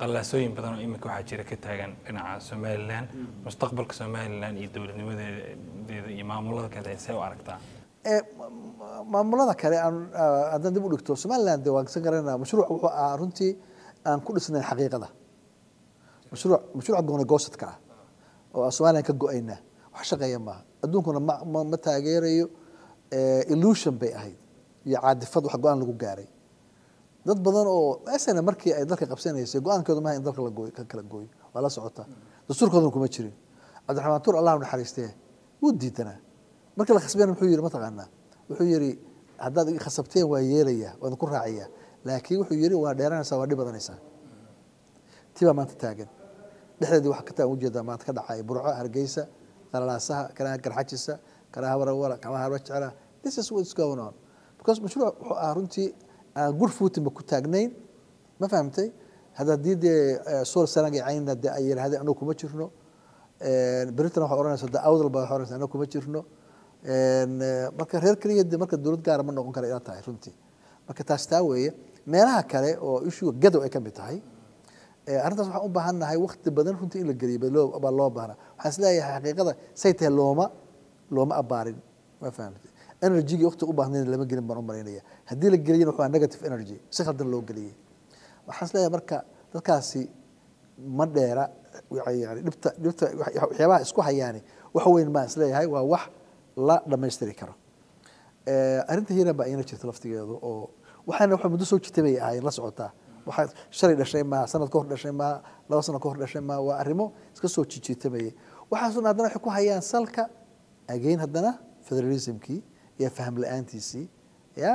qallaasooyin badan oo iminka waxaa jira ka taagan dhinaca somalilan mustaqbalka somalilan iyo dowladnimadeeda iyo maamulada kale see u aragtaa Ee, ma- ma- maamulada kale aan ah, haddaan dib u dhigto somaliland dee waan kasan garanaa mashruuc wuxuu ahaa runtii aan ku dhisnayn xaqiiqada mashruuc mashruuca gooni goosadka ah oo aan somaliland ka go-ayna wax shaqeeya maaha adduunkuna ma ma, ma taageerayo eh, illusion bay ahayd iyo caadifad wax go-aan lagu gaaray dad badan oo asana markii ay dalka qabsanaysay go-aankooda maaha in dalka la gooyo ka kala gooyo waa la socota dastuurkoodana kuma jirin cabdiraxmaan tuur allah u naxariistee wuu diidanaa markii la khasbeyna muxuu yidhi mataqaanaa wuxuu yidhi haddaad i khasabteen waa yeelaya waan ku raacaya laakiin wuxuu yidhi waa dheeranaysaa waa dhib badanaysaa tii baa maanta taagan dhexdeedii waxaa ka taagan ujeedaa maanta ka dhacaya burco hargeysa qalalaasaha kanaha garxajisa kanaha warawara kanaha harwajecela this is what's going on because mashruuc wuxuu ahaa runtii aan good footing ba ku taagnayn ma fahamtay hadda haddii dee eh, sool sanag iyo caynna dee ay yidhahdeen anagu kuma jirno britain waxay odhanaysa de awdal baa waxay odhanaysa anagu kuma jirno En, eh, marka reer keliya de marka dowlad gaara ma noqon kara ila tahay runtii marka taas taa weeye meelaha kale oo issuga gadow ay ka mid tahay Eh, arrintaas waxaan u baahannahay waqti badan runtii in la geliyo baa loo- baa loo baahnaa waxaan isleeyahay xaqiiqada say tahay looma looma abaarin ma fahamtay energygii waqti u baahnayn lama gelin baan u malaynaya haddii la geliyana waa negative energy si khaldan loo geliyey waxaan isleeyahay marka dadkaasi ma dheera yani dhibta dhibta waxyaabaha isku hayaani wax weyn maan isleeyahay waa wax la dhammaystiri karo Eh, arrinta hiiran baa iyana jirta laftigeedu oo waxaana waxa muddo soo jirtay bay ahaayeen la socotaa waxaa shalay dhashay maaha sanad ka hor dhashay maaha laba sano ka hor dhashay maaha waa arrimo iska soo jijiitamayay waxaasuna haddana waxay ku hayaan salka again haddana federalismkii iyo faham la-aantiisii ya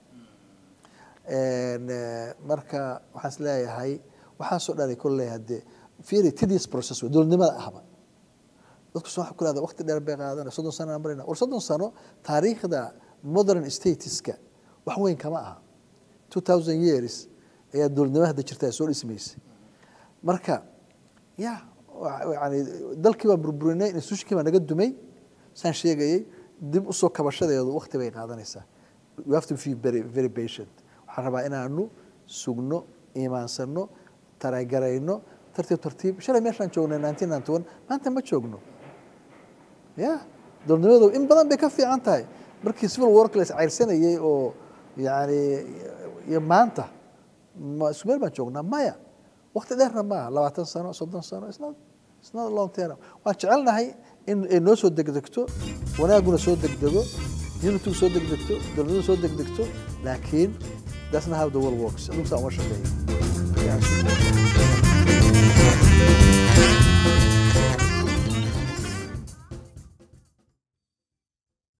En, eh, marka waxaan is leeyahay waxaasoo dhan ay kolley haddee fiiri tedious process wey dowladnimada ahba dadku soo ku leedahay waqti dheer bay qaadan soddon sano aan marayna war soddon sano taariikhda modern statiska wax weyn kama aha two thousand years ayaa dowladnimada hadda jirta ay soo dhismaysay marka ya wa- yani dalkii baan burburinay institutionkii baa naga dumay saan sheegayay dib usoo kabashadeedu waqti bay qaadanaysaa you have to be very, very patient waxaan rabaa inaanu sugno iimaansano taragarayno tartiib tartiib shalay meeshaan joognay nineteen ninety one maanta ma joogno ya dowladnimadu in badan bay ka fiican tahay markii civil wark la iscayrsanayay oo yani iyo maanta ma isku meel baan joognaa maya waqti dheerna maaha labaatan sano soddon sano it's not it's not a long term waan jecelnahay in ay noo soo degdegto wanaaguna soo degdego unitygu soo degdegto dowladnimadu soo degdegto laakiin that's not how the world works adunku saa uma shaqeeyo